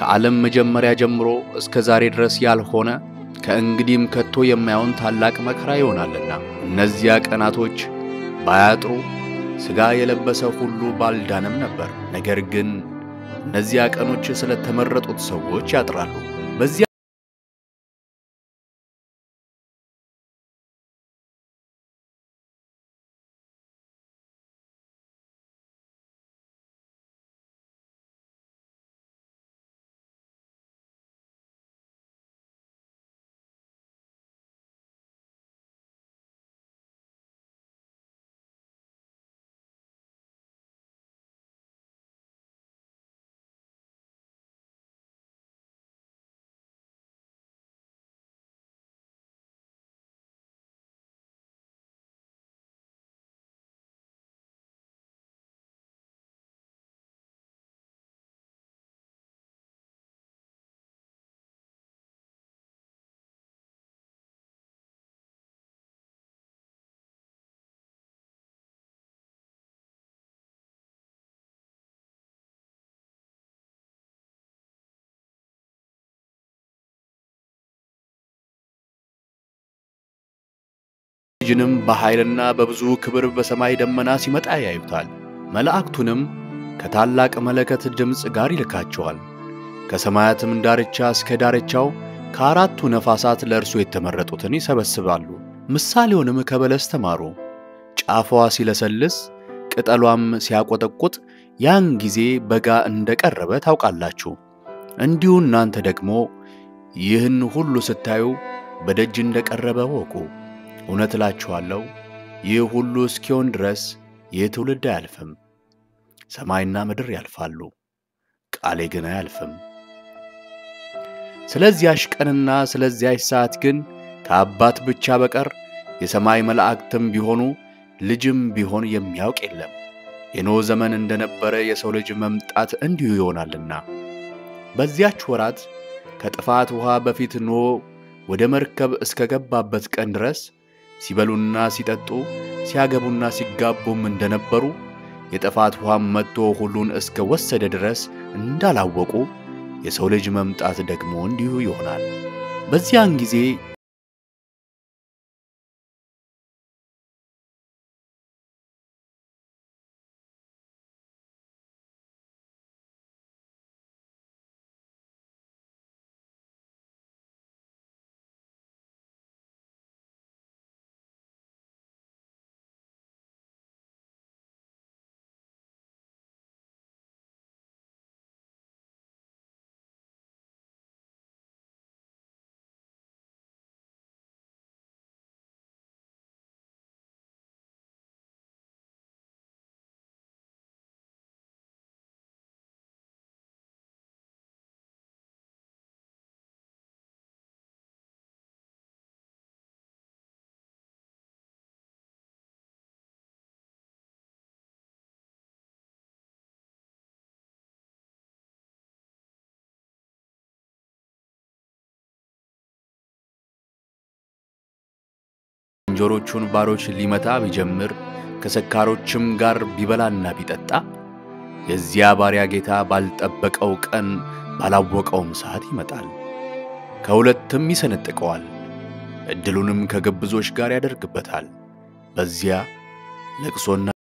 ከዓለም መጀመሪያ ጀምሮ እስከ ዛሬ ድረስ ያልሆነ ከእንግዲህም ከቶ የማይሆን ታላቅ መከራ ይሆናልና እነዚያ ቀናቶች ባያጥሩ ሥጋ የለበሰ ሁሉ ባልዳነም ነበር። ነገር ግን እነዚያ ቀኖች ስለተመረጡት ሰዎች ያጥራሉ። በዚያ ልጅንም በኃይልና በብዙ ክብር በሰማይ ደመና ሲመጣ ያዩታል። መላእክቱንም ከታላቅ መለከት ድምፅ ጋር ይልካቸዋል። ከሰማያትም ዳርቻ እስከ ዳርቻው ከአራቱ ነፋሳት ለእርሱ የተመረጡትን ይሰበስባሉ። ምሳሌውንም ከበለስ ተማሩ። ጫፏ ሲለሰልስ ቅጠሏም ሲያቆጠቁጥ ያን ጊዜ በጋ እንደቀረበ ታውቃላችሁ። እንዲሁ እናንተ ደግሞ ይህን ሁሉ ስታዩ በደጅ እንደቀረበ ወቁ። እውነት እላችኋለሁ ይህ ሁሉ እስኪሆን ድረስ ይህ ትውልድ አያልፍም። ሰማይና ምድር ያልፋሉ፣ ቃሌ ግን አያልፍም። ስለዚያሽ ቀንና ስለዚያሽ ሰዓት ግን ከአባት ብቻ በቀር የሰማይ መላእክትም ቢሆኑ ልጅም ቢሆን የሚያውቅ የለም። የኖኅ ዘመን እንደነበረ የሰው ልጅ መምጣት እንዲሁ ይሆናልና። በዚያች ወራት ከጥፋት ውኃ በፊት ኖኅ ወደ መርከብ እስከ ገባበት ቀን ድረስ ሲበሉና ሲጠጡ ሲያገቡና ሲጋቡም እንደነበሩ የጥፋት ውኃም መጥቶ ሁሉን እስከ ወሰደ ድረስ እንዳላወቁ የሰው ልጅ መምጣት ደግሞ እንዲሁ ይሆናል። በዚያን ጊዜ ዝንጀሮቹን ባሮች ሊመታ ቢጀምር ከሰካሮችም ጋር ቢበላና ቢጠጣ የዚያ ባሪያ ጌታ ባልጠበቀው ቀን ባላወቀውም ሰዓት ይመጣል፣ ከሁለትም ይሰነጥቀዋል፣ ዕድሉንም ከግብዞች ጋር ያደርግበታል። በዚያ ለቅሶና